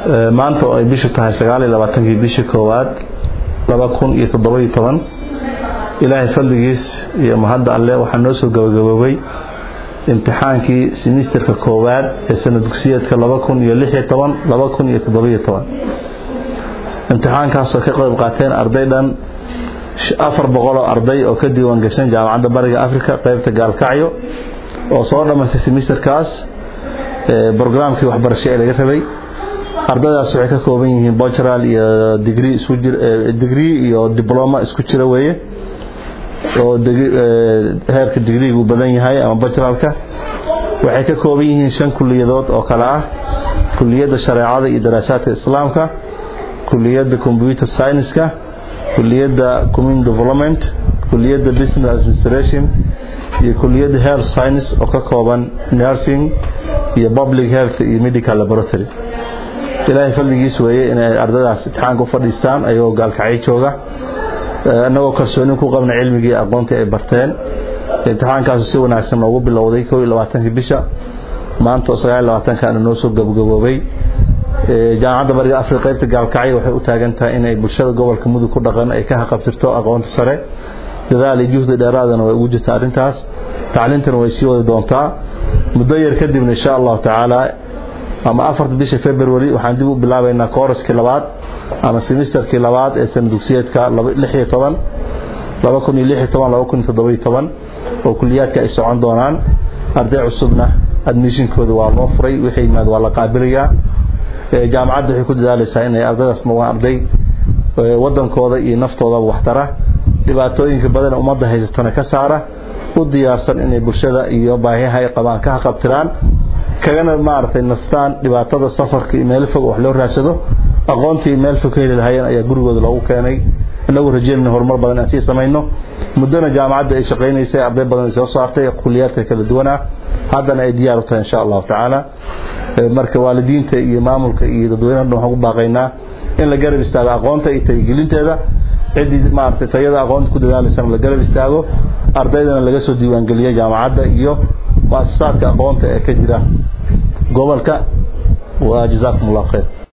maanta oo ay bishu tahay sagaal iyo labaatankii bishii koowaad laba kun iyo toddoba iyo toban ilaahay fadligiis iyo mahadda alle waxaa noo soo gabagaboobay imtixaankii simisterka koowaad ee sanad dugsiyeedka laba kun iyo lix iyo toban laba kun iyo toddoba iyo toban imtixaankaasoo ka qayb qaateen arday dhan afar boqoloo arday oo ka diiwaan gashan jaamacadda bariga africa qaybta gaalkacyo oo soo dhammaystay simisterkaas brograamkii waxbarasho ee laga rabay ardaydaas waxay ka kooban yihiin bogeral iyo digri isku jir digrii iyo dibloma isku jira weeye oo heerka digriigu badan yahay ama bogeralka waxay ka kooban yihiin shan kuliyadood oo kale ah kuliyadda shareecada iyo daraasaadka islaamka kuliyadda computer scienceska kuliyadda community development kuliyadda business administration iyo kuliyadda health science oo ka kooban nursing iyo public health iyo medical laboratory ilaahay fadligiis weeye inay ardaydaas imtixaanka u fadhiistaan ayagoo gaalkacyo jooga annagoo kalsoonin ku qabna cilmigii aqoontii ay barteen imtixaankaasu si wanaagsan noogu bilowday kow iyo labaatankii bisha maanta oo sagaal iyo labaatankaana noo soo gabagaboobay jaamacadda bariga afrika qaybta gaalkacyo waxay u taagan tahay inay bulshada gobolka mudug ku dhaqan ay ka haqabtirto aqoonta sare dadaal iyo juhdi dheeraadana way ugu jirta arrintaas tacliintana way sii wadi doontaa muddo yar kadibna insha allahu tacaala ama afarta bisha february waxaan dib u bilaabaynaa kooraskii labaad ama semisterkii labaad ee sana dugsiyeedka lix iyo toban laba kun iyo lix iyo toban laba kun iyo toddoba iyo toban oo kuliyaadka ay socon doonaan arday cusubna admissionkooda waa loo furay wixii yimaad waa la qaabilayaa jaamacadda waxay ku dadaalaysaa inay ardaydaas noqdaan arday wadankooda iyo naftoodaba waxtara dhibaatooyinka badan ummadda haysatana ka saara u diyaarsan inay bulshada iyo baahiyaha ay qabaan ka haqabtiraan kagana maaragtay nastaan dhibaatada safarka iyo meel fog wax loo raadsado aqoontii meel fog ka heli lahayeen ayaa gurigooda loogu keenay inagu rajeynayna horumar badan aan sii samayno muddana jaamacadda ay shaqaynaysay arday badan ay soo saartay kuliyaadka kala duwanaa haddana ay diyaar u tahay insha allahu tacaala marka waalidiinta iyo maamulka iyo dadweynaha dhan waxaan ku baaqaynaa in la garab istaago aqoonta iyo tayigelinteeda ciddii maaragtay tayada aqoonta ku dadaalaysana la garab istaago ardaydana laga soo diiwaangeliyo jaamacadda iyo muasasaadka aqoonta ee ka jira gobolka wa jazaakum allah khayr